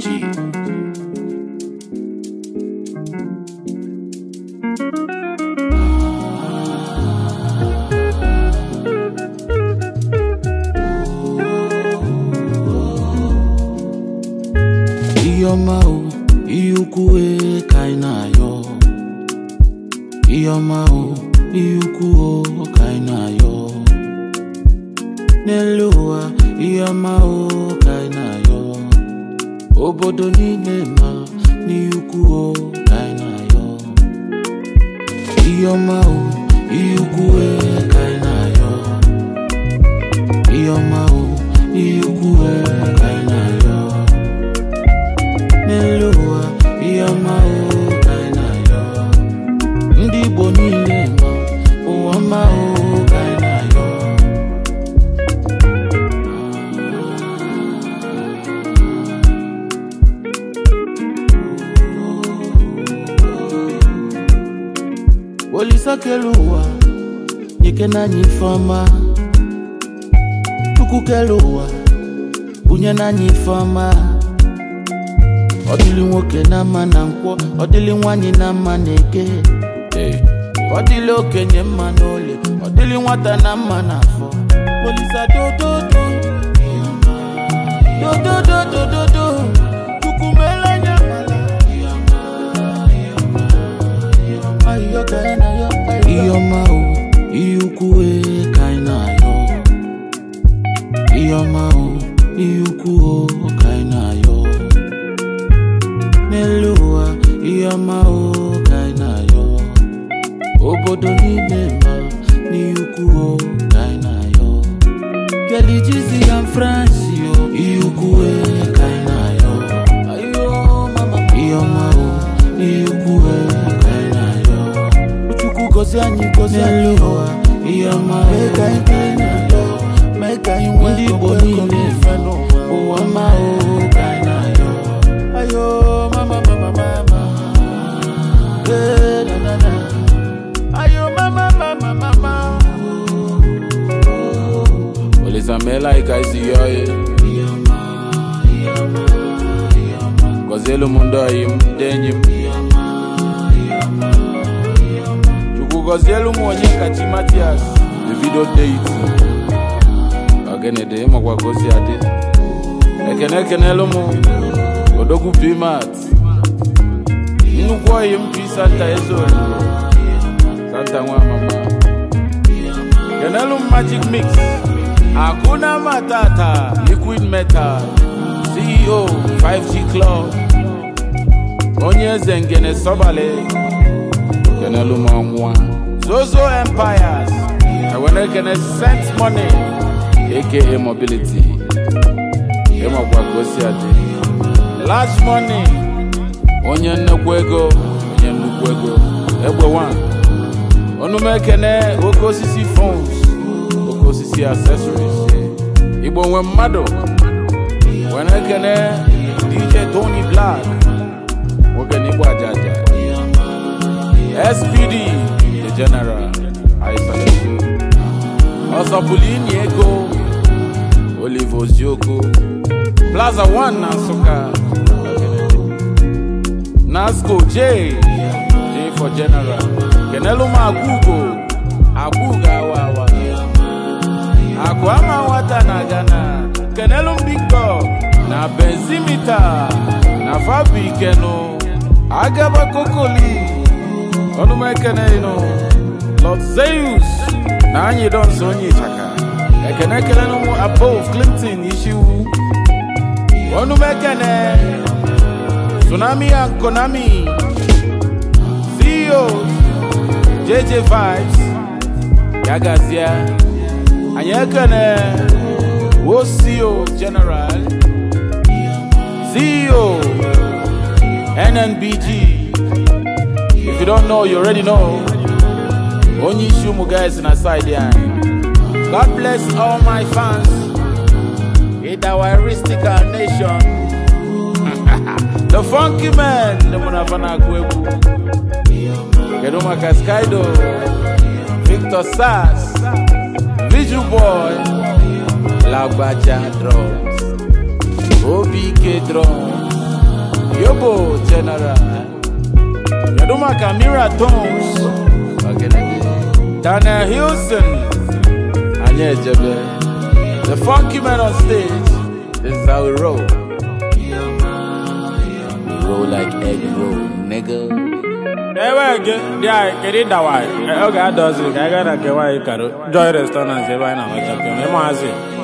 G. ihe ọma o ihe ukwu e ka anyị na-ayọ ihe ọma o ihe ukwu o ka anyị na-ayọ n'elu ụwa ihe ọma o ka anyị na-ayọ obodo niile ma n'ihe ukwu o ka anyị na-ayọ ihe ọma o ihe ukwu e ka anyị na-ayọ ihe ọma o ihe ukwu e ka anyị na-ayọ n'elu ụwa ihe ọma o ka anyị na-ayọ ndị Igbo niile ma ụwa ọma o ka anyị na-ayọ Olisa kere ụwa nyekena anyị ife ọma Chukwu kere ụwa bunye n'anyị ife ọma ọ dịlị nwoke na mma na nkwọ ọ dịlị nwanyị na mma na eke ọ dịlị okenye mma na ole ọ dịlị nwata na mma na afọ Olisa dododo dodododododo Chukwu meela anya ihe ọma o ihe ukwu e ka anyị na-ayọ ihe ọma o ihe ukwu o ka anyị na-ayọ n'elu ụwa ihe ọma o ka anyị na-ayọ obodo niile ma n'ihe ukwu o ka anyị na-ayọ Kelly Jizzy and Francis yo ihe ukwu e ka anyị na-ayọ ihe ọma o ihe ukwu e ka anyị na-ayọ Chukwu gozie anyị gozie n'elu ụwa ihe ọma o ka anyị na-ayọ ndị Igbo niile ụwa ọma o ka anyị na-ayọ ayo mama mama mama Eh, na na na ayo mama mama mama Olisa meela ika isi yoye Gọzielu m ndị ọyị m ndị enyi m Chukwu gọzielu m onye kachi Matias Davido Deiti Ogenede ịmakwa ka o si adị Ekene ekenelu m Odogwu Pimat Nnukwu ọyị m P Santa Ezori Santa nwa mama Kenelu m Magic Mix Hakuna Matata Liquid Metal CEO 5G Club Onye eze ngene Sobale Kenelu m ọnwụa Zozo Empires Ewere kene Sent Money aka Mobility Ịmakwa ka o si adị Large Money Onye nnekwu ego Onye nnukwu ego Egbe one Onume ekene oke osisi phones oke osisi accessories igbo nwe mmadụ were ekene dj tony black nwoke n'igbo ajaja spd the general aisalatu ọsọpụlụ inyi ego olive ozioko plaza 1 na nsụka nasco j j for general kenelu m agwugo agwugo awa awa akụ ama nwata na Ghana kenelu m big dog na benzimita na fabikenu agaba kokoli ọnụmekenenu lord zeus na anyị donso onye ịchaka ekene ekelenu m above clinton ishiwu ọnụmekene tsunami and konami ceos jj vibes ya gazie anyị ekene osio general ceo nnbg if you don't know you already know onye isi ụmụ guys na side anyị god bless all my fans in our aristical nation the funky man ndị mụ na fa na-agụ egwu kedu maka skydo victor sars visual boy lagbaja drums obk drums Yobo General. Kedu maka Mira Tones. Daniel Hilson. Anyị ejebe. The funky man on stage. This is how we roll. Roll like egg roll, nigga. ebe gị dị anyị kedu ịdawa anyị ọ ga-adọzi ka anyị gaa na nke nwaanyị karo joy restaurant ebe anyị na-amacha pịa ma ịmazi